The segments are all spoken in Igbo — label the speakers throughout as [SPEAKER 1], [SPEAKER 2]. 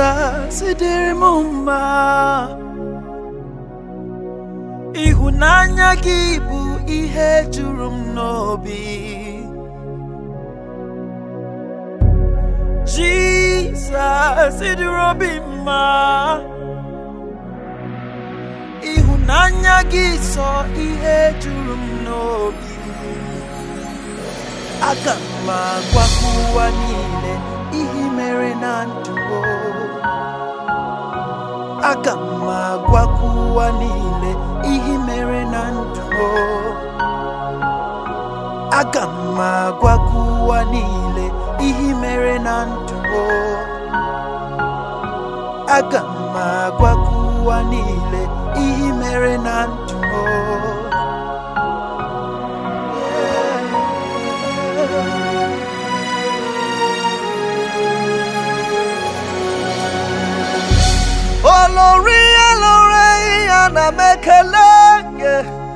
[SPEAKER 1] Jizọs dịrị m mma ịhụnanya gị bụ ihe juru m n'obi Jizọs dịrị obi mma ịhụnanya gị sọ ihe juru m n'obi aga m agwa ụwa niile ihe mere na ndụ o. aga m agwa ụwa niile ihe mere na ndụ o. aga m agwa ụwa niile ihe mere na ndụ o. aga m agwa ụwa niile ihe mere na ndụ o. olori olori ana m ekele gị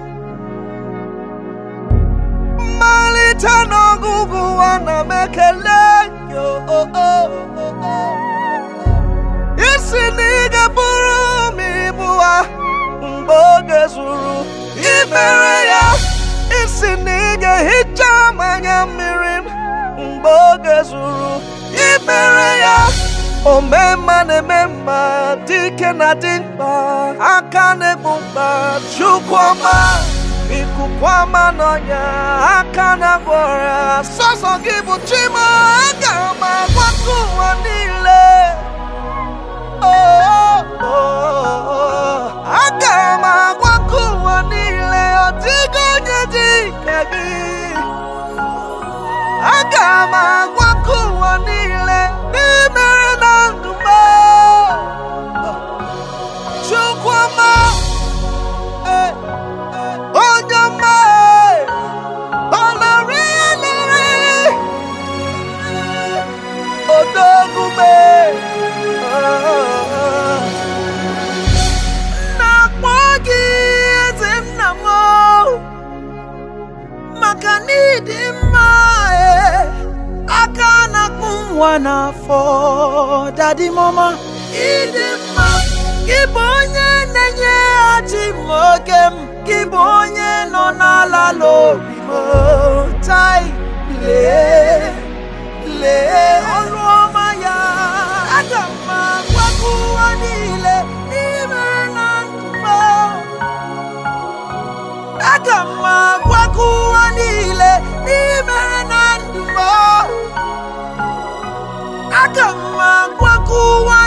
[SPEAKER 1] mmalite n'ọgụgụ ana m ekele gị o, o, o, o, o. isi na ị ga-bụrụ m ibu ha mgbe oge zuru imere ya isi na ị ga-ehicha m anya mmiri m mgbe oge zuru imere ya ome mma na-eme mma dike na dị mkpa aka na-egbu mkpa chukwu ọma ikuku ọma n'ọnya aka na-agwọ ọrịa sọsọ gị bụ chima aga m agwakọ ụwa niile Oh, oh, oh. aga m agwakọ ụwa niile ọ dịghị onye dị ka gị aga m agwakọ ụwa niile n'imere na ndụ m Chukwuma eh, eh, onye ọma eh, ọlọrị ọlọrị odogume na-akpọ gị eze nna m maka n'ịdị mma eh, aka na-akpụ nwa n'afọ dadi mama ịdị mma gị bụ onye na-enyeghachi m oge m gị bụ onye nọ n'ala n'obi m tai lee lee ọrụ ọma ya aga m agwakọ ụwa niile n'imere na ndụ m aga m agwakọ ụwa niile n'imere na ndụ m aga m agwakọ ụwa